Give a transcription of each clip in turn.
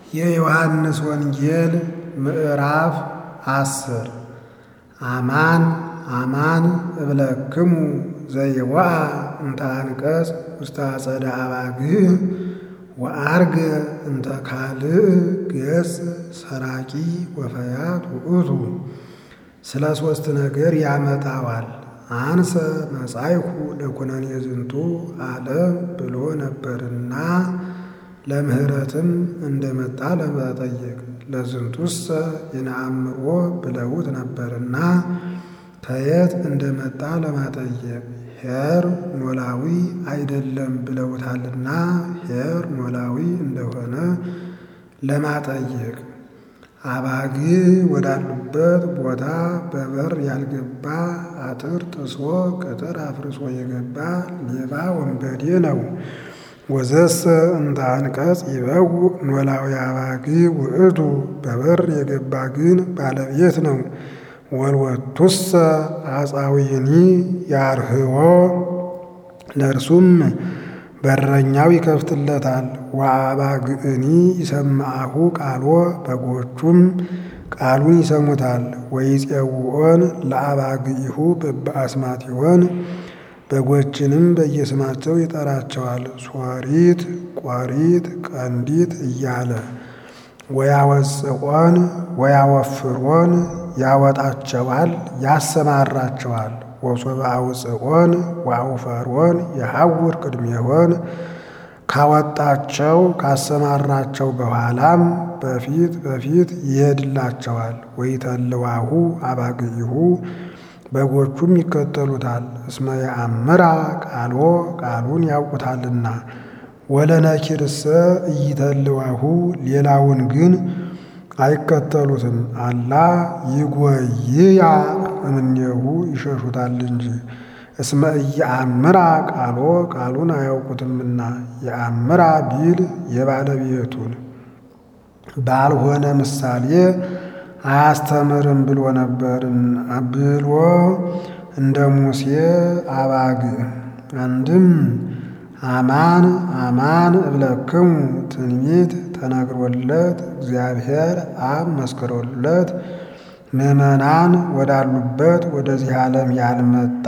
የዮሐንስ ወንጌል ምዕራፍ አስር አማን አማን እብለክሙ ዘይወአ እንተ አንቀጽ ውስተ አጸደ አባግዕ ወአርገ እንተ ካልእ ገጽ ሰራቂ ወፈያት ውእቱ። ስለ ሦስት ነገር ያመጣዋል። አንሰ መጻይኩ ለኩነኔ ዝንቱ ዓለም ብሎ ነበርና ለምህረትም እንደመጣ ለመጠየቅ ለዝንቱሰ ይነአምሮ ብለውት ነበርና ከየት እንደመጣ ለማጠየቅ ኄር ኖላዊ አይደለም ብለውታልና ኄር ኖላዊ እንደሆነ ለማጠየቅ አባግዕ ወዳሉበት ቦታ በበር ያልገባ አጥር ጥሶ ቅጥር አፍርሶ የገባ ሌባ ወንበዴ ነው። ወዘሰ እንተ አንቀጽ ይበውእ ኖላዊ አባግዕ ውእቱ በበር የገባ ግን ባለቤት ነው። ወልወቱሰ አጻዊኒ ያርህዎ ለእርሱም በረኛው ይከፍትለታል። ወአባግዕኒ ይሰምዐሁ ቃሎ በጎቹም ቃሉን ይሰሙታል። ወይፄውዖን ለአባግዒሁ በበአስማቲሆን በጎችንም በየስማቸው ይጠራቸዋል። ሶሪት፣ ቆሪት፣ ቀንዲት እያለ ወያወፅዖን ወያወፍሮን ያወጣቸዋል፣ ያሰማራቸዋል። ወሶበ አውፅዖን ወአውፈሮን የሐውር ቅድሜሆን ካወጣቸው ካሰማራቸው በኋላም በፊት በፊት ይሄድላቸዋል። ወይተልዋሁ አባግዒሁ በጎቹም ይከተሉታል። እስመ የአምራ ቃሎ ቃሉን ያውቁታልና። ወለነኪርሰ ኢይተልዋሁ ሌላውን ግን አይከተሉትም። አላ ይጎይያ እምኔሁ ይሸሹታል እንጂ። እስመ ኢየአምራ ቃሎ ቃሉን አያውቁትምና። የአምራ ቢል የባለቤቱን ባልሆነ ምሳሌ አያስተምርም ብሎ ነበርን ብሎ እንደ ሙሴ አባግዕ አንድም አማን አማን እብለክሙ ትንቢት ተነግሮለት እግዚአብሔር አብ መስክሮለት ምዕመናን ወዳሉበት ወደዚህ ዓለም ያልመጣ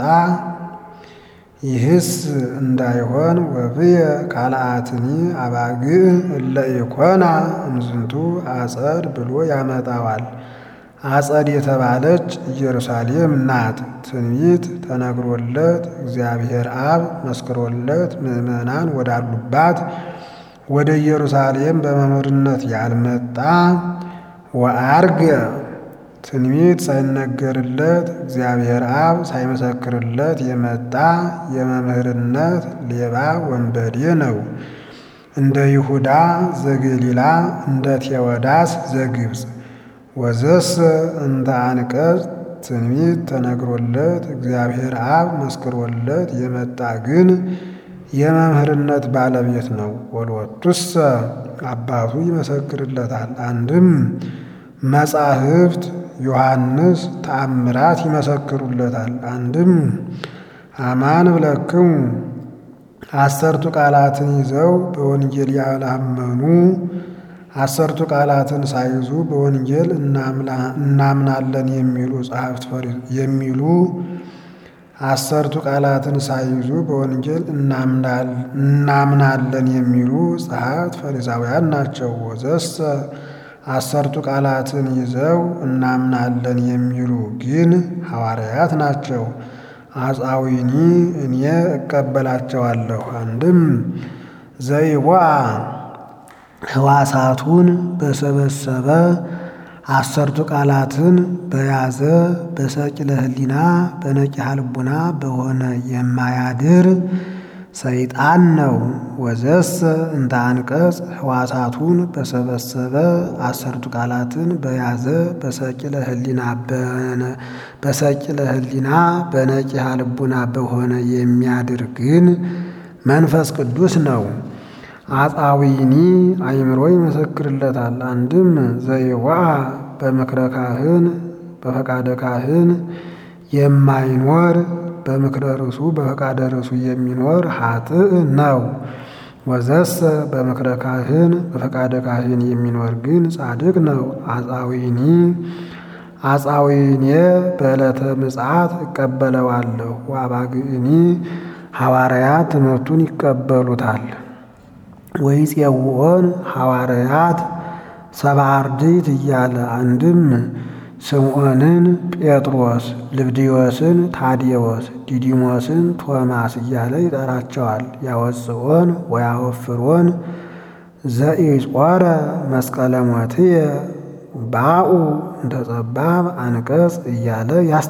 ይህስ እንዳይሆን ወብየ ካልአትኒ አባግዕ እለ ኢኮና እምዝንቱ አጸድ ብሎ ያመጣዋል። አጸድ የተባለች ኢየሩሳሌም ናት። ትንቢት ተነግሮለት እግዚአብሔር አብ መስክሮለት ምዕመናን ወዳሉባት ወደ ኢየሩሳሌም በመምህርነት ያልመጣ ወአርገ ትንቢት ሳይነገርለት እግዚአብሔር አብ ሳይመሰክርለት የመጣ የመምህርነት ሌባ ወንበዴ ነው። እንደ ይሁዳ ዘገሊላ እንደ ቴዎዳስ ዘግብፅ ወዘሰ እንተ አንቀጽ ትንቢት ተነግሮለት እግዚአብሔር አብ መስክሮለት የመጣ ግን የመምህርነት ባለቤት ነው። ወልወቱሰ አባቱ ይመሰክርለታል። አንድም መጻሕፍት ዮሐንስ ተአምራት ይመሰክሩለታል። አንድም አማን እብለክሙ አሰርቱ ቃላትን ይዘው በወንጌል ያላመኑ አሰርቱ ቃላትን ሳይዙ በወንጌል እናምናለን የሚሉ ጸሐፍት የሚሉ አሰርቱ ቃላትን ሳይዙ በወንጌል እናምናለን የሚሉ ጸሐፍት ፈሪሳውያን ናቸው። ወዘሰ አሰርቱ ቃላትን ይዘው እናምናለን የሚሉ ግን ሐዋርያት ናቸው። አጻዊኒ እኔ እቀበላቸዋለሁ። አንድም ዘይቦአ ሕዋሳቱን በሰበሰበ አሰርቱ ቃላትን በያዘ በሰቂለ ሕሊና በነቂሐ ልቡና በሆነ የማያድር ሰይጣን ነው። ወዘሰ እንተ አንቀጽ ሕዋሳቱን በሰበሰበ አሰርቱ ቃላትን በያዘ በሰቂለ ሕሊና በሰቂለ ሕሊና በነቂሐ ልቡና በሆነ የሚያድር ግን መንፈስ ቅዱስ ነው። አጻዊኒ አእምሮ ይመሰክርለታል። አንድም ዘይዋ በምክረ ካህን በፈቃደ ካህን የማይኖር በምክረ ርሱ በፈቃደ ርሱ የሚኖር ኃጥእ ነው። ወዘሰ በምክረ ካህን በፈቃደ ካህን የሚኖር ግን ጻድቅ ነው። አጻዊኒ አጻዊኔ በዕለተ ምጽአት እቀበለዋለሁ። ወአባግዕኒ ሐዋርያት ትምህርቱን ይቀበሉታል። ወይፄውዖን ሐዋርያት ሰብዓ አርድእት እያለ አንድም ስምዖንን ጴጥሮስ፣ ልብድዮስን ታዴዎስ፣ ዲዲሞስን ቶማስ እያለ ይጠራቸዋል። ያወፅኦን ወያወፍሮን ዘኢጾረ መስቀለ ሞትየ ባኡ እንተ ጠባብ አንቀጽ እያለ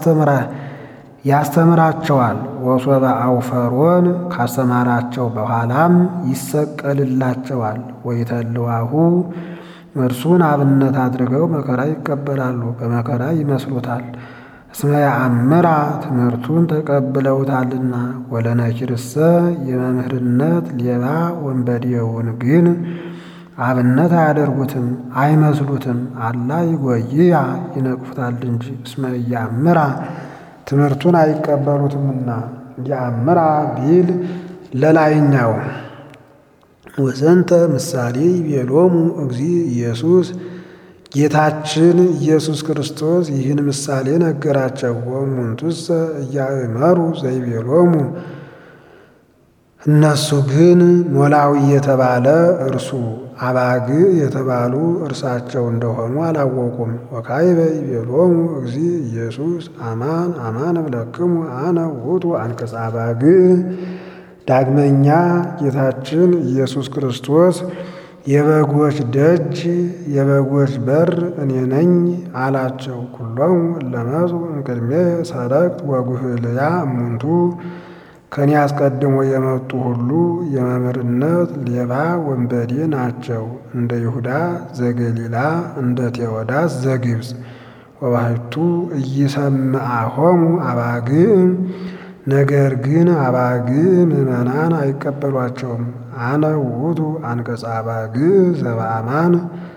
ያስተምራቸዋል። ወሶበ አውፈሮን ካስተማራቸው በኋላም ይሰቀልላቸዋል። ወይተልዋሁ እርሱን አብነት አድርገው መከራ ይቀበላሉ፣ በመከራ ይመስሉታል። እስመ ያአምራ ትምህርቱን ተቀብለውታልና። ወለነኪርሰ የመምህርነት ሌባ ወንበዴውን ግን አብነት አያደርጉትም አይመስሉትም። አላ ይጎይያ ይነቅፉታል እንጂ። እስመ ያአምራ ትምህርቱን አይቀበሉትምና። ያአምራ ቢል ለላይኛው ወዘንተ ምሳሌ ይቤሎሙ እግዚ ኢየሱስ ጌታችን ኢየሱስ ክርስቶስ ይህን ምሳሌ ነገራቸው። ወእሙንቱሰ እያእመሩ ዘይቤሎሙ እነሱ ግን ኖላዊ የተባለ እርሱ አባግ የተባሉ እርሳቸው እንደሆኑ አላወቁም። ወካይበ ይቤሎሙ እግዚ ኢየሱስ አማን አማን እብለክሙ አነ ውእቱ አንቀጸ አባግ ዳግመኛ ጌታችን ኢየሱስ ክርስቶስ የበጎች ደጅ የበጎች በር እኔ ነኝ አላቸው። ኩሎሙ ለመጹ እምቅድሜ ሰረቅት ወጉህልያ እሙንቱ ከኔ አስቀድሞ የመጡ ሁሉ የመምህርነት ሌባ ወንበዴ ናቸው። እንደ ይሁዳ ዘገሊላ እንደ ቴዎዳስ ዘግብፅ ወባሕቱ ኢይሰምዓሆሙ አባግዕ ነገር ግን አባግዕ ምዕመናን አይቀበሏቸውም። አነ ውእቱ አንቀጸ አባግዕ ዘበአማን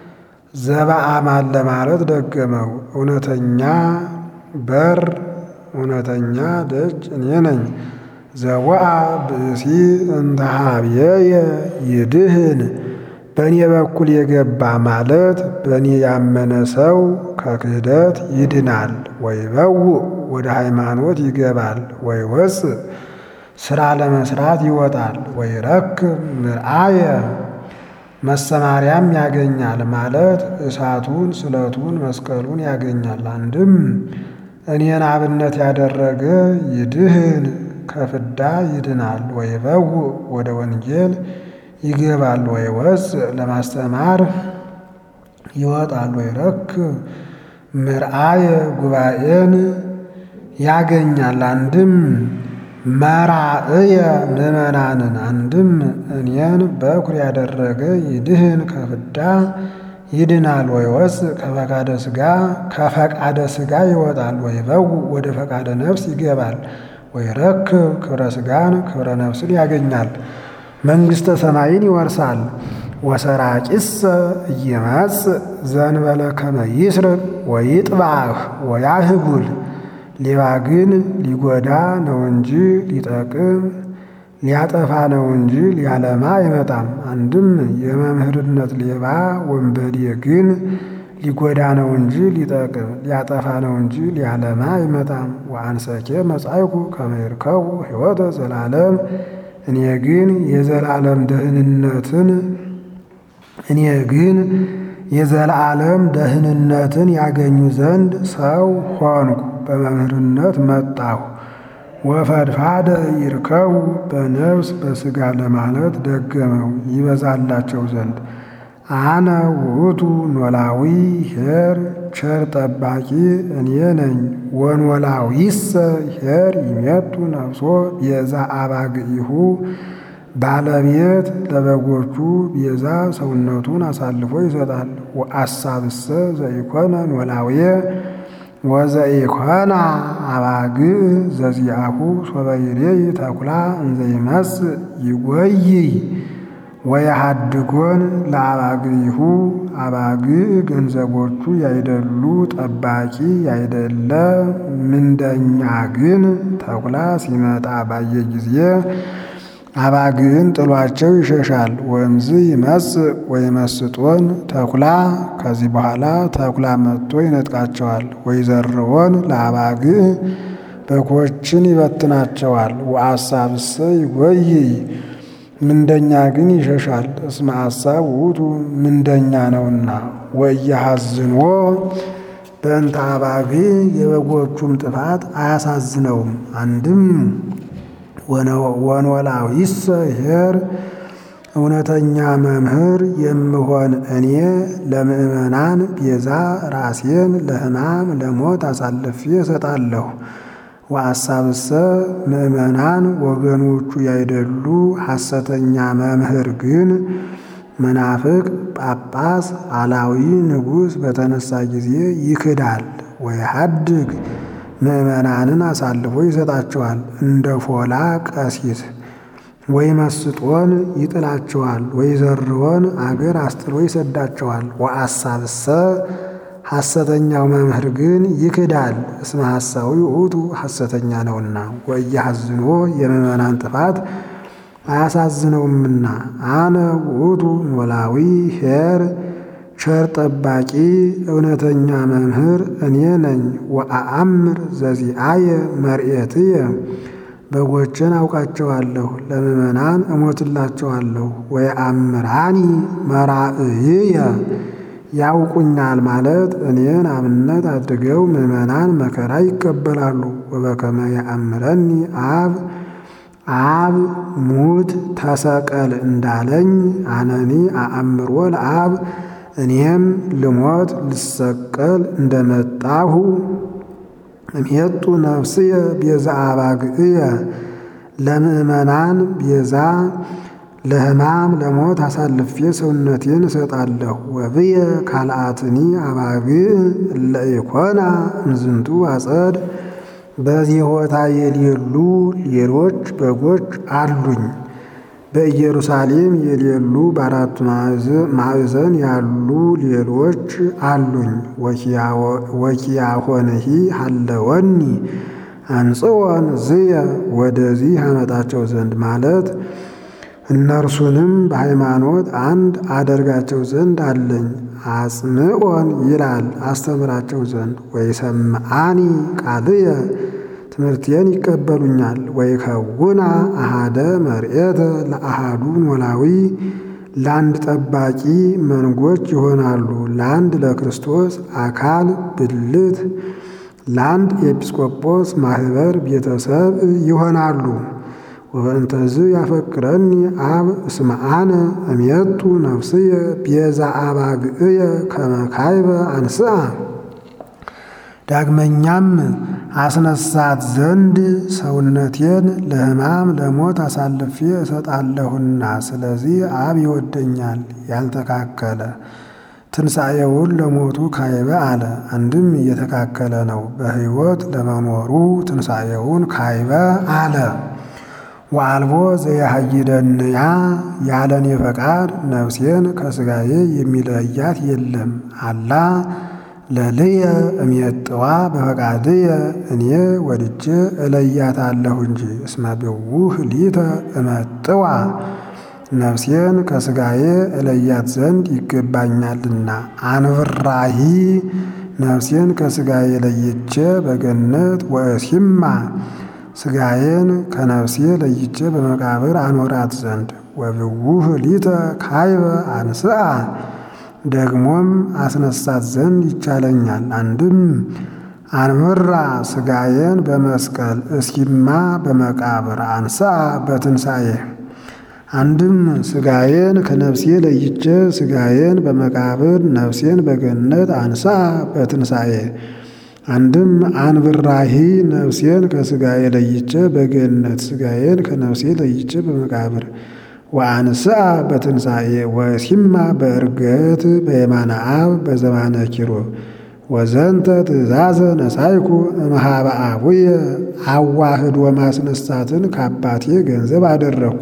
ዘበአማን ለማለት ደገመው። እውነተኛ በር እውነተኛ ደጅ እኔ ነኝ። ዘወአ ብእሲ እንተ ኀቤየ ይድህን በእኔ በኩል የገባ ማለት በእኔ ያመነ ሰው ከክህደት ይድናል። ወይበውእ ወደ ሃይማኖት ይገባል። ወይወፅእ ሥራ ለመስራት ይወጣል። ወይረክብ ምርአየ መሰማሪያም ያገኛል ማለት እሳቱን፣ ስለቱን፣ መስቀሉን ያገኛል። አንድም እኔን አብነት ያደረገ ይድህን ከፍዳ ይድናል። ወይበውእ ወደ ወንጌል ይገባል። ወይወፅእ ለማስተማር ይወጣል። ወይረክብ ምርአየ ጉባኤን ያገኛል። አንድም መራእየ ምዕመናንን አንድም እኔን በኩር ያደረገ ይድህን ከፍዳ ይድናል። ወይወፅእ ከፈቃደ ሥጋ ከፈቃደ ሥጋ ይወጣል። ወይበውእ ወደ ፈቃደ ነፍስ ይገባል። ወይረክብ ክብረ ሥጋን ክብረ ነፍስን ያገኛል። መንግሥተ ሰማይን ይወርሳል። ወሰራቂሰ ኢይመጽእ ዘእንበለ ከመ ይስርቅ ወይጥባህ ወያህጉል ሌባ ግን ሊጎዳ ነው እንጂ ሊጠቅም ሊያጠፋ ነው እንጂ ሊያለማ አይመጣም። አንድም የመምህርነት ሌባ ወንበዴ ግን ሊጎዳ ነው እንጂ ሊጠቅም ሊያጠፋ ነው እንጂ ሊያለማ አይመጣም። ወአንሰኬ መጻይኩ ከመ ይርከቡ ሕይወተ ዘላለም እኔ ግን የዘላለም ደህንነትን እኔ ግን የዘላለም ደህንነትን ያገኙ ዘንድ ሰው ሆንኩ፣ በመምህርነት መጣሁ። ወፈድፋደ ይርከቡ በነፍስ በሥጋ ለማለት ደገመው ይበዛላቸው ዘንድ አነ ውእቱ ኖላዊ ኄር ቸር ጠባቂ እኔ ነኝ። ወኖላዊሰ ኄር ይሜቱ ነፍሶ ቤዛ አባግኢሁ ባለቤት ለበጎቹ ቤዛ ሰውነቱን አሳልፎ ይሰጣል። ወአሳብሰ ዘኢኮነ ኖላውየ ወዘኢኮና አባግዕ ዘዚአሁ ሶበ ይሬይ ተኩላ እንዘይመጽእ ይጎይይ ወየሃድጎን ለአባግኢሁ አባግዕ ገንዘቦቹ ያይደሉ ጠባቂ ያይደለ ምንደኛ ግን ተኩላ ሲመጣ ባየ ጊዜ አባግዕን ጥሏቸው ይሸሻል። ወእምዝ ይመጽእ ወይመስጦን ተኩላ ከዚህ በኋላ ተኩላ መጥቶ ይነጥቃቸዋል። ወይዘርዎን ለአባግዕ በጎችን ይበትናቸዋል። ወአሳብሰ ይጎይ ምንደኛ ግን ይሸሻል። እስመ አሳብ ውእቱ ምንደኛ ነውና። ወኢያሐዝንዎ በእንተ አባግዕ የበጎቹም ጥፋት አያሳዝነውም። አንድም ወኖላዊሰ ኄር እውነተኛ መምህር የምሆን እኔ ለምእመናን ቤዛ ራሴን ለሕማም ለሞት አሳልፌ እሰጣለሁ። ወአሳብሰ ምእመናን ወገኖቹ ያይደሉ ሐሰተኛ መምህር ግን መናፍቅ ጳጳስ አላዊ ንጉሥ በተነሳ ጊዜ ይክዳል። ወይሃድግ ምእመናንን አሳልፎ ይሰጣቸዋል። እንደ ፎላ ቀሲስ ወይ መስጦን ይጥላቸዋል። ወይ ዘርዎን አገር አስጥሎ ይሰዳቸዋል። ወአሳብሰ ሐሰተኛው መምህር ግን ይክዳል። እስመ ሐሳዊ ውእቱ ሐሰተኛ ነውና። ወኢያሐዝንዎ የምእመናን ጥፋት አያሳዝነውምና። አነ ውእቱ ኖላዊ ኄር ቸር ጠባቂ እውነተኛ መምህር እኔ ነኝ። ወአአምር ዘዚአየ መርኤትየ በጎችን አውቃቸዋለሁ፣ ለምእመናን እሞትላቸዋለሁ። ወየአምራኒ መራእይየ ያውቁኛል ማለት እኔን አብነት አድርገው ምእመናን መከራ ይቀበላሉ። ወበከመ የአምረኒ አብ አብ ሙት ተሰቀል እንዳለኝ አነኒ አአምሮ ለአብ እኔም ልሞት ልሰቀል እንደመጣሁ እምሄጡ ነፍስየ ቤዛ አባግዕየ ለምእመናን ቤዛ ለሕማም ለሞት አሳልፌ ሰውነቴን እሰጣለሁ። ወብየ ካልአትኒ አባግዕ እለ ኢኮና እምዝንቱ አጸድ በዚህ ቦታ የሌሉ ሌሎች በጎች አሉኝ። በኢየሩሳሌም የሌሉ በአራቱ ማዕዘን ያሉ ሌሎች አሉኝ። ወኪያሆንሂ ሀለወኒ አንጽወን ዝየ ወደዚህ አመጣቸው ዘንድ ማለት እነርሱንም በሃይማኖት አንድ አደርጋቸው ዘንድ አለኝ። አጽምዖን ይላል አስተምራቸው ዘንድ ወይሰምዓኒ ቃልየ ትምህርቴን ይቀበሉኛል። ወይከውና አሃደ መርኤተ ለአሃዱ ኖላዊ ለአንድ ጠባቂ መንጎች ይሆናሉ። ለአንድ ለክርስቶስ አካል ብልት፣ ለአንድ ኤጲስቆጶስ ማህበር ቤተሰብ ይሆናሉ። ወበእንተዝ ያፈቅረኒ አብ እስመ አነ እሜቱ ነፍስየ ቤዛ አባግዕየ ከመ ካይበ አንስአ ዳግመኛም አስነሳት ዘንድ ሰውነቴን ለሕማም ለሞት አሳልፌ እሰጣለሁና፣ ስለዚህ አብ ይወደኛል። ያልተካከለ ትንሣኤውን ለሞቱ ካይበ አለ። አንድም እየተካከለ ነው። በሕይወት ለመኖሩ ትንሣኤውን ካይበ አለ። ወአልቦ ዘያሃይደንያ ያለኔ ፈቃድ ነፍሴን ከሥጋዬ የሚለያት የለም። አላ ለልየ እሜጥዋ በፈቃድየ እኔ ወድጄ እለያታለሁ እንጂ። እስመ ብውህ ሊተ እመጥዋ ነፍሴን ከሥጋዬ እለያት ዘንድ ይገባኛልና። አንብራሂ ነፍሴን ከሥጋዬ ለይቼ በገነት ወእሲማ ሥጋዬን ከነፍሴ ለይቼ በመቃብር አኖራት ዘንድ። ወብውህ ሊተ ካይበ አንስአ ደግሞም አስነሳት ዘንድ ይቻለኛል። አንድም አንምራ ሥጋዬን በመስቀል እስኪማ በመቃብር አንስአ በትንሣኤ አንድም ሥጋዬን ከነፍሴ ለይቼ ሥጋዬን በመቃብር ነፍሴን በገነት አንስአ በትንሣኤ አንድም አንብራሂ ነፍሴን ከሥጋዬ ለይቼ በገነት ሥጋዬን ከነፍሴ ለይቼ በመቃብር ወአንስአ በትንሣኤ ወሲማ በእርገት በየማነ አብ በዘማነ ኪሩብ ወዘንተ ትእዛዘ ነሳይኩ እምኀበ አቡየ አዋህዶ ማስነሳትን ከአባቴ ገንዘብ አደረግኩ።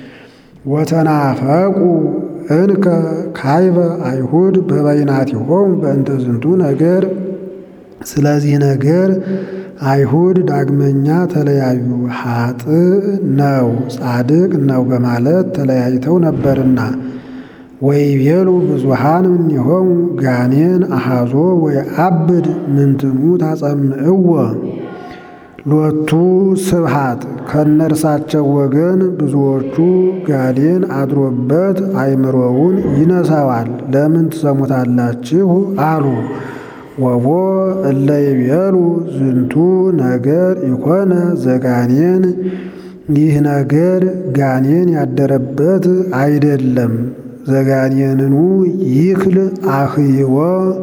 ወተናፈቁ እንከ ካይበ አይሁድ በበይናቲሆሙ በእንተ ዝንቱ ነገር ስለዚህ ነገር አይሁድ ዳግመኛ ተለያዩ። ኃጥእ ነው ጻድቅ ነው በማለት ተለያይተው ነበርና ወይቤሉ ብዙሃን እምኔሆሙ ጋኔን አሐዞ ወየዐብድ ምንትኑ ታጸምዕዎ ሎቱ ስብሃት ከእነርሳቸው ወገን ብዙዎቹ ጋኔን አድሮበት አእምሮውን ይነሳዋል፣ ለምን ትሰሙታላችሁ አሉ። ወቦ እለ ይቤሉ ዝንቱ ነገር ኢኮነ ዘጋኔን፣ ይህ ነገር ጋኔን ያደረበት አይደለም። ዘጋኔንኑ ይክል አህይወ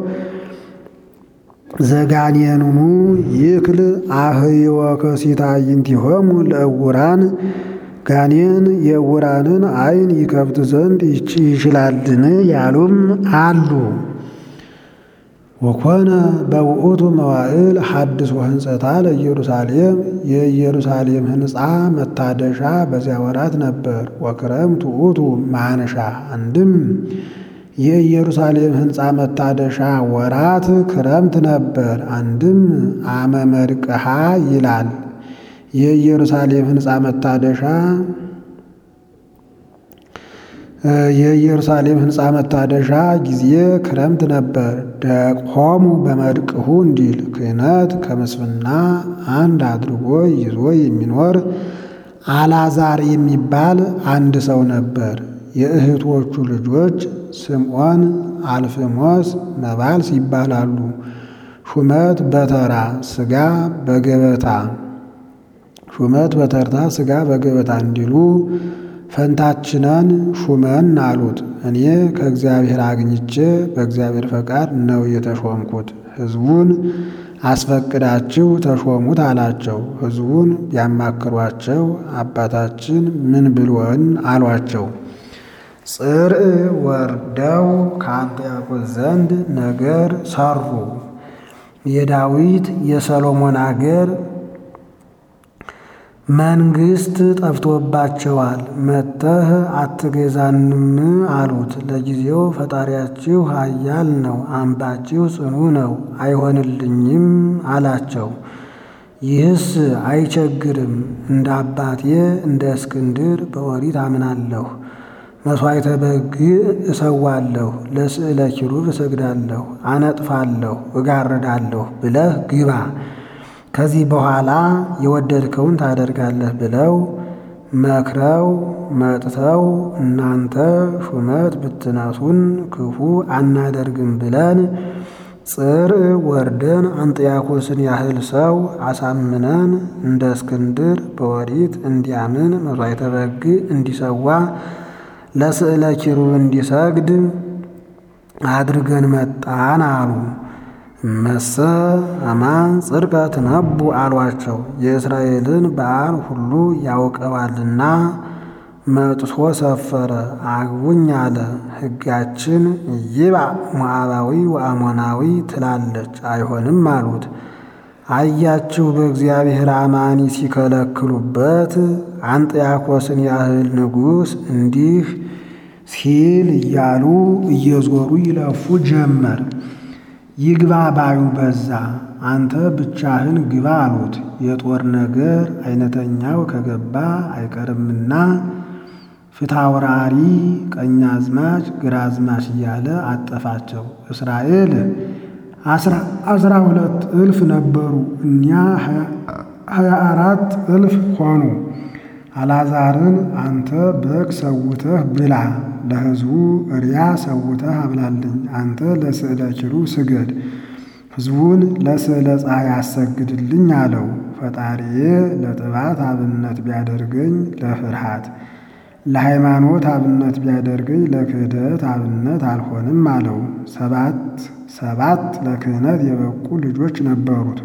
ዘጋኔንኑ ይክል አህይወ ከሲታይንቲሆሙ ለእውራን ጋኔን የእውራንን ዓይን ይከፍት ዘንድ ይችላልን ያሉም አሉ። ወኮነ በውእቱ መዋዕል ሐድስ ወህንጸታ ለኢየሩሳሌም የኢየሩሳሌም ሕንፃ መታደሻ በዚያ ወራት ነበር። ወክረምት ውእቱ ማንሻ አንድም የኢየሩሳሌም ሕንፃ መታደሻ ወራት ክረምት ነበር። አንድም አመ መርቅሃ ይላል። የኢየሩሳሌም ሕንፃ መታደሻ የኢየሩሳሌም ሕንፃ መታደሻ ጊዜ ክረምት ነበር። ደቆሙ በመድቅሁ እንዲል ክህነት ከምስፍና አንድ አድርጎ ይዞ የሚኖር አልዓዛር የሚባል አንድ ሰው ነበር። የእህቶቹ ልጆች ስምዖን፣ አልፍሞስ፣ መባልስ ይባላሉ። ሹመት በተራ ሥጋ በገበታ ሹመት በተርታ ሥጋ በገበታ እንዲሉ ፈንታችነን ሹመን አሉት። እኔ ከእግዚአብሔር አግኝቼ በእግዚአብሔር ፈቃድ ነው የተሾምኩት። ሕዝቡን አስፈቅዳችሁ ተሾሙት አላቸው። ሕዝቡን ቢያማክሯቸው አባታችን ምን ብሎን አሏቸው። ጽርዕ ወርደው ከአንጥያቆስ ዘንድ ነገር ሰሩ። የዳዊት የሰሎሞን አገር መንግስት ጠፍቶባቸዋል፣ መጥተህ አትገዛንም አሉት። ለጊዜው ፈጣሪያችሁ ኃያል ነው፣ አምባችሁ ጽኑ ነው፣ አይሆንልኝም አላቸው። ይህስ አይቸግርም፣ እንደ አባቴ እንደ እስክንድር በኦሪት አምናለሁ፣ መሥዋዕተ በግ እሰዋለሁ፣ ለስዕለ ኪሩብ እሰግዳለሁ፣ አነጥፋለሁ፣ እጋርዳለሁ ብለህ ግባ ከዚህ በኋላ የወደድከውን ታደርጋለህ ብለው መክረው መጥተው እናንተ ሹመት ብትነሱን ክፉ አናደርግም ብለን ጽርዕ ወርደን አንጥያኮስን ያህል ሰው አሳምነን እንደ እስክንድር በኦሪት እንዲያምን መሥዋዕተ በግ እንዲሰዋ ለስዕለ ኪሩብ እንዲሰግድ አድርገን መጣን አሉ። መሰ አማን ጽድቀ ትነቡ አሏቸው። የእስራኤልን በዓል ሁሉ ያውቀዋልና መጥቶ ሰፈረ። አግቡኝ አለ። ሕጋችን ይባ ሞዓባዊ ወአሞናዊ ትላለች፣ አይሆንም አሉት። አያችሁ በእግዚአብሔር አማኒ ሲከለክሉበት አንጥያኮስን ያህል ንጉሥ እንዲህ ሲል እያሉ እየዞሩ ይለፉ ጀመር። ይግባ ባዩ በዛ። አንተ ብቻህን ግባ አሉት። የጦር ነገር አይነተኛው ከገባ አይቀርምና ፊታውራሪ ቀኛዝማች ግራዝማች እያለ አጠፋቸው። እስራኤል አስራ ሁለት እልፍ ነበሩ፣ እኛ ሀያ አራት እልፍ ሆኑ። አልዓዛርን አንተ በግ ሰውተህ ብላ፣ ለሕዝቡ እሪያ ሰውተህ አብላልኝ። አንተ ለስዕለ ኪሩብ ስገድ፣ ሕዝቡን ለስዕለ ፀሐይ አሰግድልኝ አለው። ፈጣሪዬ ለጥባት አብነት ቢያደርገኝ ለፍርሃት፣ ለሃይማኖት አብነት ቢያደርገኝ ለክህደት አብነት አልሆንም አለው። ሰባት ሰባት ለክህነት የበቁ ልጆች ነበሩት።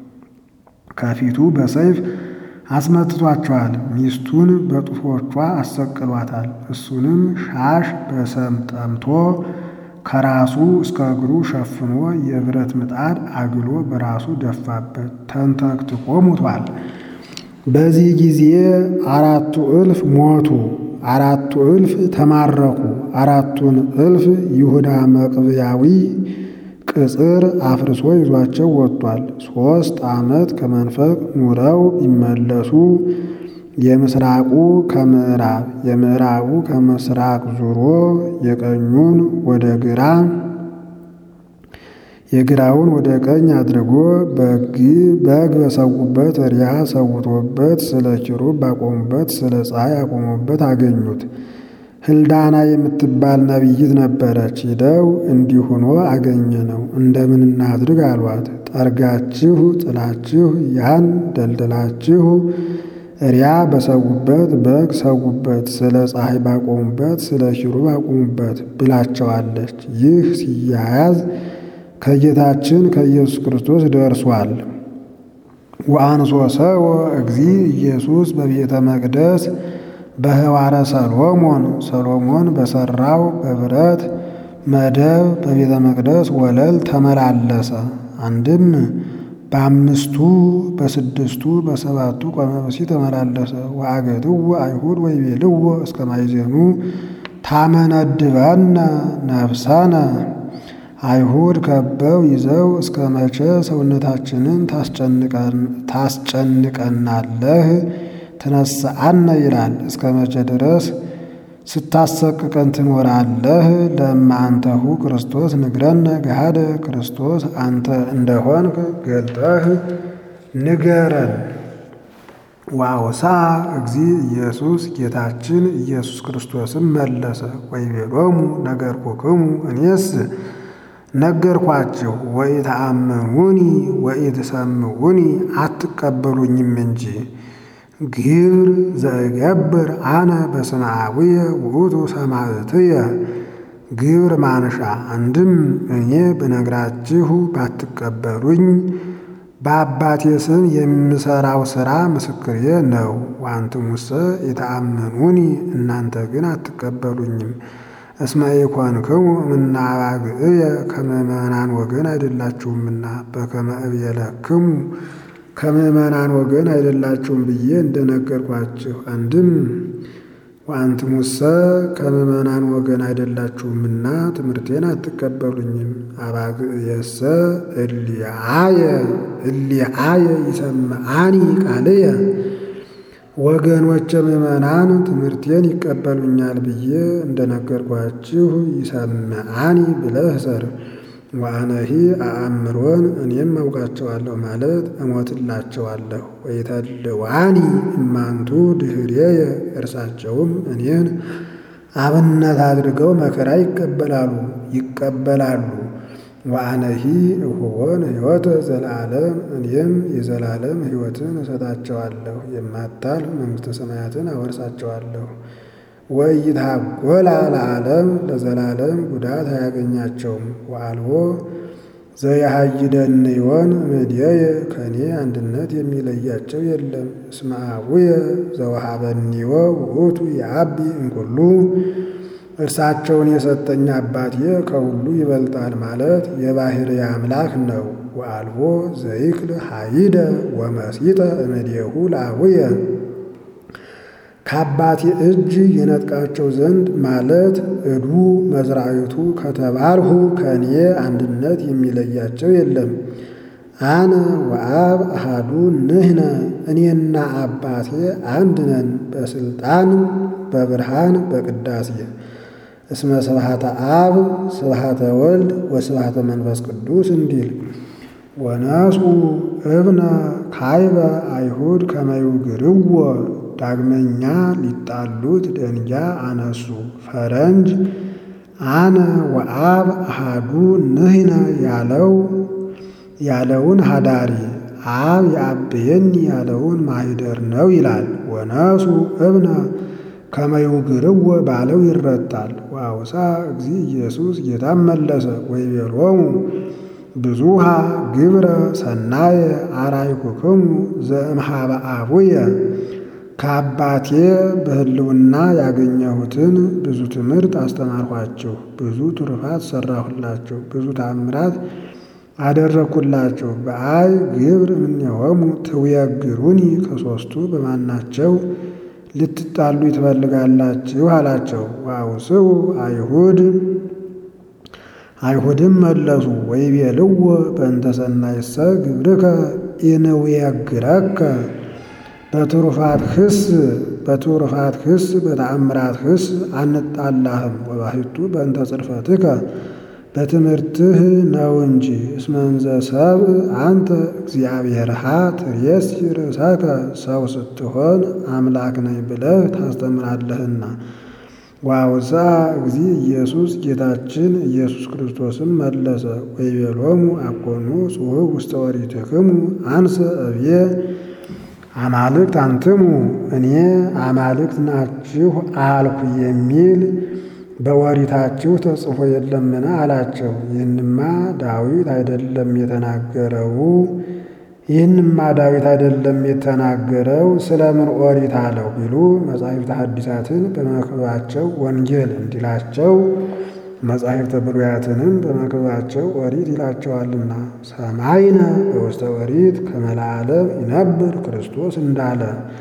ከፊቱ በሰይፍ አስመትቷቸዋል። ሚስቱን በጡቶቿ አሰቅሏታል። እሱንም ሻሽ በሰም ጠምቶ ከራሱ እስከ እግሩ ሸፍኖ የብረት ምጣድ አግሎ በራሱ ደፋበት። ተንተክትኮ ሙቷል። በዚህ ጊዜ አራቱ እልፍ ሞቱ፣ አራቱ እልፍ ተማረኩ። አራቱን እልፍ ይሁዳ መቅብያዊ ቅጽር አፍርሶ ይዟቸው ወጥቷል። ሦስት ዓመት ከመንፈቅ ኑረው ቢመለሱ የምስራቁ ከምዕራብ የምዕራቡ ከምስራቅ ዙሮ የቀኙን ወደ ግራ የግራውን ወደ ቀኝ አድርጎ በግ በሰዉበት ሪያ ሰውቶበት ስለ ኪሩብ ባቆሙበት ስለ ፀሐይ አቆሙበት አገኙት። ህልዳና የምትባል ነቢይት ነበረች። ሂደው እንዲህ ሆኖ አገኘ ነው እንደምን እናድርግ አሏት። ጠርጋችሁ ጥላችሁ ያን ደልድላችሁ ሪያ በሰዉበት በግ ሰዉበት ስለ ፀሐይ ባቆሙበት ስለ ኪሩብ አቆሙበት ብላቸዋለች። ይህ ሲያያዝ ከጌታችን ከኢየሱስ ክርስቶስ ደርሷል። ወአንሶ ሰው እግዚ ኢየሱስ በቤተ መቅደስ በህዋረ ሰሎሞን ሰሎሞን በሰራው በብረት መደብ በቤተ መቅደስ ወለል ተመላለሰ። አንድም በአምስቱ በስድስቱ በሰባቱ ቆመብሲ ተመላለሰ። ወአገትዎ አይሁድ ወይቤልዎ እስከ ማይዜኑ ታመነድበነ ነፍሰነ አይሁድ ከበው ይዘው እስከ መቼ ሰውነታችንን ታስጨንቀናለህ? ትነስአነ ይላል። እስከ መቼ ድረስ ስታሰቅቀን ትኖራለህ? ለእማ አንተሁ ክርስቶስ ንግረነ ገሃደ ክርስቶስ አንተ እንደሆንክ ገልጠህ ንገረን። ወአውሳ እግዚ ኢየሱስ ጌታችን ኢየሱስ ክርስቶስም መለሰ ወይቤሎሙ ነገርኩክሙ እኔስ ነገርኳችሁ ወኢተአምኑኒ ወኢትሰምዑኒ አትቀበሉኝም እንጂ ግብር ዘእገብር አነ በስመ አቡየ ውእቱ ሰማዕትየ ግብር ማንሻ አንድም እኔ ብነግራችሁ ባትቀበሉኝ በአባቴ ስም የምሰራው ሥራ ምስክሬ ነው። ወአንትሙሰ ኢተአምኑኒ እናንተ ግን አትቀበሉኝም። እስመ ኢኮንክሙ እምነ አባግዕየ ከምእመናን ወገን አይደላችሁምና በከመ እቤለክሙ ከምእመናን ወገን አይደላችሁም ብዬ እንደነገርኳችሁ አንድም ወአንትሙሰ ከምእመናን ወገን አይደላችሁምና ትምህርቴን አትቀበሉኝም። አባግዕየሰ እሊአየ እሊአየ ይሰምዓኒ ቃልየ ወገኖቼ ምእመናን ትምህርቴን ይቀበሉኛል ብዬ እንደነገርኳችሁ ይሰምዓኒ ብለህ ሰር ወአነሂ አእምሮን እኔም አውቃቸዋለሁ ማለት እሞትላቸዋለሁ። ወይተልዋኒ እማንቱ ድኅሬየ እርሳቸውም እኔን አብነት አድርገው መከራ ይቀበላሉ ይቀበላሉ። ወአነሂ እሁቦን ሕይወተ ዘለዓለም እኔም የዘላለም ሕይወትን እሰጣቸዋለሁ፣ የማታልፍ መንግሥተ ሰማያትን አወርሳቸዋለሁ። ወኢይትሐጐላ ለዓለም ለዘላለም ጉዳት አያገኛቸውም። ወአልቦ ዘያሃይደንዮን እምኔየ ከእኔ አንድነት የሚለያቸው የለም። እስመ አቡየ ዘወሃበኒዮ ውእቱ የአቢ እንኩሉ እርሳቸውን የሰጠኝ አባቴ ከሁሉ ይበልጣል ማለት የባሕርይ አምላክ ነው። ወአልቦ ዘይክል ሀይደ ወመሲጠ እምኔሁ ለአቡየ ከአባቴ እጅ የነጥቃቸው ዘንድ ማለት እዱ መዝራዊቱ ከተባልሁ ከእኔ አንድነት የሚለያቸው የለም። አነ ወአብ አሃዱ ንሕነ እኔና አባቴ አንድ ነን፣ በስልጣን በብርሃን በቅዳሴ እስመ ስብሐተ አብ ስብሐተ ወልድ ወስብሐተ መንፈስ ቅዱስ እንዲል ወነሱ እብነ ካይበ አይሁድ ከመይውግርዎ ዳግመኛ ሊጣሉት ደንጊያ አነሱ። ፈረንጅ አነ ወአብ አሃዱ ንሕነ ያለው ያለውን ሀዳሪ አብ የአብየኒ ያለውን ማሂደር ነው ይላል። ወነሱ እብነ ከመይውግርዎ ባለው ይረታል። ወአውሳ እግዚ ኢየሱስ ጌታም መለሰ ወይቤሎሙ ብዙሃ ግብረ ሰናየ አራይኩክሙ ዘእምሃበ አቡየ ከአባቴ በሕልውና ያገኘሁትን ብዙ ትምህርት አስተማርኋችሁ፣ ብዙ ትሩፋት ሰራሁላችሁ፣ ብዙ ታምራት አደረግኩላችሁ። በአይ ግብር እምኔሆሙ ትውየግሩኒ ከሦስቱ በማናቸው ልትጣሉ ትፈልጋላችሁ አላቸው። ወአውስኡ አይሁድ አይሁድም መለሱ ወይቤልዎ በእንተ ሰናይሰ ግብርከ ኢንውየግረከ በትሩፋት ክስ በትሩፋት ክስ በተአምራት ክስ አንጣላህም ወባሕቱ በእንተ ጽርፈትከ በትምህርትህ ነው እንጂ እስመ እንዘ ሰብእ አንተ እግዚአብሔርሃ ትሬሲ ርእሰከ ሰው ስትሆን አምላክ ነኝ ብለህ ታስተምራለህና። ወአውሥአ እግዚ ኢየሱስ ጌታችን ኢየሱስ ክርስቶስም መለሰ ወይቤሎሙ አኮኑ ጽሑፍ ውስተ ኦሪትክሙ አንሰ እብየ አማልክት አንትሙ እኔ አማልክት ናችሁ አልኩ የሚል በኦሪታችሁ ተጽፎ የለምን? አላቸው። ይህንማ ዳዊት አይደለም የተናገረው ይህንማ ዳዊት አይደለም የተናገረው ስለምን ኦሪት አለው ቢሉ መጻሕፍተ ሐዲሳትን በመክብባቸው ወንጌል እንዲላቸው መጻሕፍተ ብሉያትንም በመክብባቸው ኦሪት ይላቸዋልና። ሰማይነ በውስተ ኦሪት ከመ ለዓለም ይነብር ክርስቶስ እንዳለ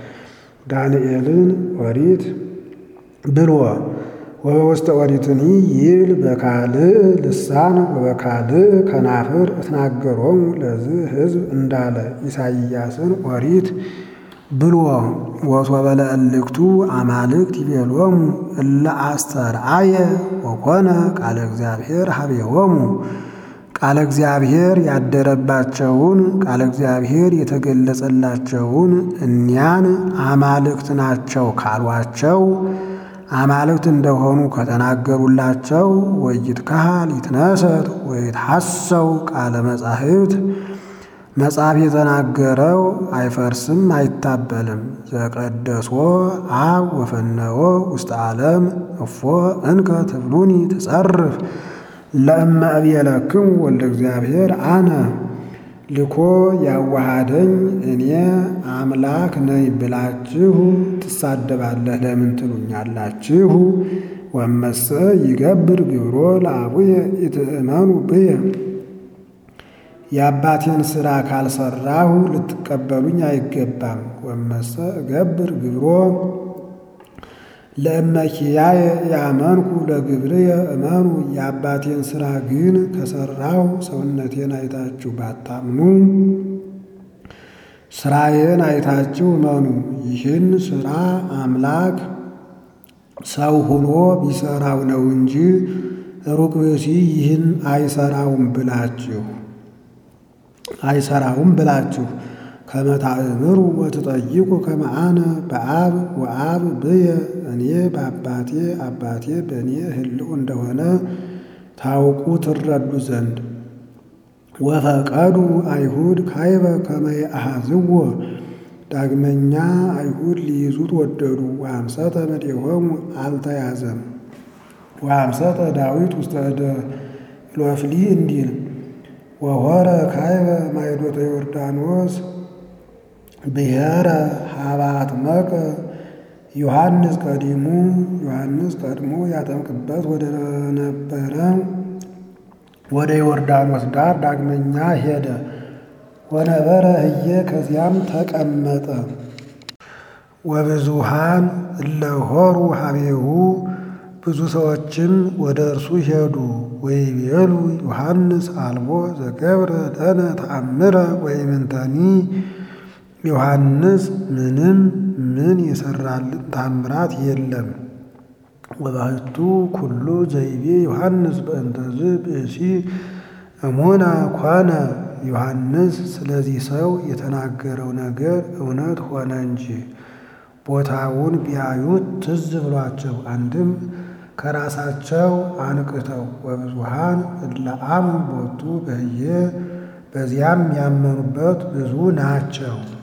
ዳንኤልን ኦሪት ብሎ ወበውስተ ኦሪትኒ ይብል በካልእ ልሳን ወበካልእ ከናፍር እትናገሮሙ ለዝህ ሕዝብ እንዳለ ኢሳይያስን ኦሪት ብሎ ወሶበ ለእልክቱ አማልክት ይቤሎሙ እለ አስተርአየ ወኮነ ቃለ እግዚአብሔር ሀቤሆሙ ቃለ እግዚአብሔር ያደረባቸውን ቃለ እግዚአብሔር የተገለጸላቸውን እኒያን አማልክት ናቸው ካሏቸው አማልክት እንደሆኑ ከተናገሩላቸው ወይትካሃል ይትነሰት ወይትሐሰው ቃለ መጻሕፍት መጽሐፍ የተናገረው አይፈርስም አይታበልም። ዘቀደሶ አብ ወፈነወ ውስተ ዓለም እፎ እንከ ትብሉኒ ትጸርፍ ለእመ እብየለክሙ ወልደ እግዚአብሔር አነ ልኮ ያዋሃደኝ እኔ አምላክ ነኝ ብላችሁ ትሳደባለህ ለምን ትሉኛላችሁ? ወመሰ ይገብር ግብሮ ለአቡየ ኢትእመኑ ብየ የአባቴን ሥራ ካልሰራሁ ልትቀበሉኝ አይገባም። ወመሰ እገብር ግብሮ ለእመኪያየ ያመንኩ ለግብርየ እመኑ የአባቴን ሥራ ግን ከሠራሁ ሰውነቴን አይታችሁ ባታምኑ ሥራዬን አይታችሁ እመኑ። ይህን ሥራ አምላክ ሰው ሆኖ ቢሠራው ነው እንጂ ሩቅ ብእሲ ይህን አይሠራውም ብላችሁ አይሠራውም ብላችሁ ከመታእምሩ ወትጠይቁ ከመ አነ በአብ ወአብ ብየ እኔ በአባቴ አባቴ በእኔ ሕልው እንደሆነ ታውቁ ትረዱ ዘንድ ወፈቀዱ አይሁድ ካይበ ከመ የአሐዝዎ ዳግመኛ አይሁድ ሊይዙት ወደዱ። ወአምሰተ እምኔሆሙ አልተያዘም። ወአምሰተ ዳዊት ውስተ እደ ኢሎፍሊ እንዲል ወሆረ ካይበ ማይዶተ ዮርዳኖስ ብሔረ ሀባት መቀ ዮሐንስ ቀዲሙ ዮሐንስ ቀድሞ ያጠምቅበት ወደ ነበረ ወደ ዮርዳኖስ ዳር ዳግመኛ ሄደ። ወነበረ ህየ ከዚያም ተቀመጠ። ወብዙሃን እለሆሩ ሀቤሁ ብዙ ሰዎችም ወደ እርሱ ሄዱ። ወይቤሉ ዮሐንስ አልቦ ዘገብረ ለነ ተአምረ ወይምንተኒ ዮሐንስ ምንም ምን የሰራልን ታምራት የለም። ወባሕቱ ኩሉ ዘይቤ ዮሐንስ በእንተዝ ብእሲ እሙና ኮነ ዮሐንስ ስለዚህ ሰው የተናገረው ነገር እውነት ሆነ እንጂ ቦታውን ቢያዩት ትዝ ብሏቸው አንድም ከራሳቸው አንቅተው ወብዙሃን እለ አምኑ ቦቱ በህየ በዚያም ያመኑበት ብዙ ናቸው።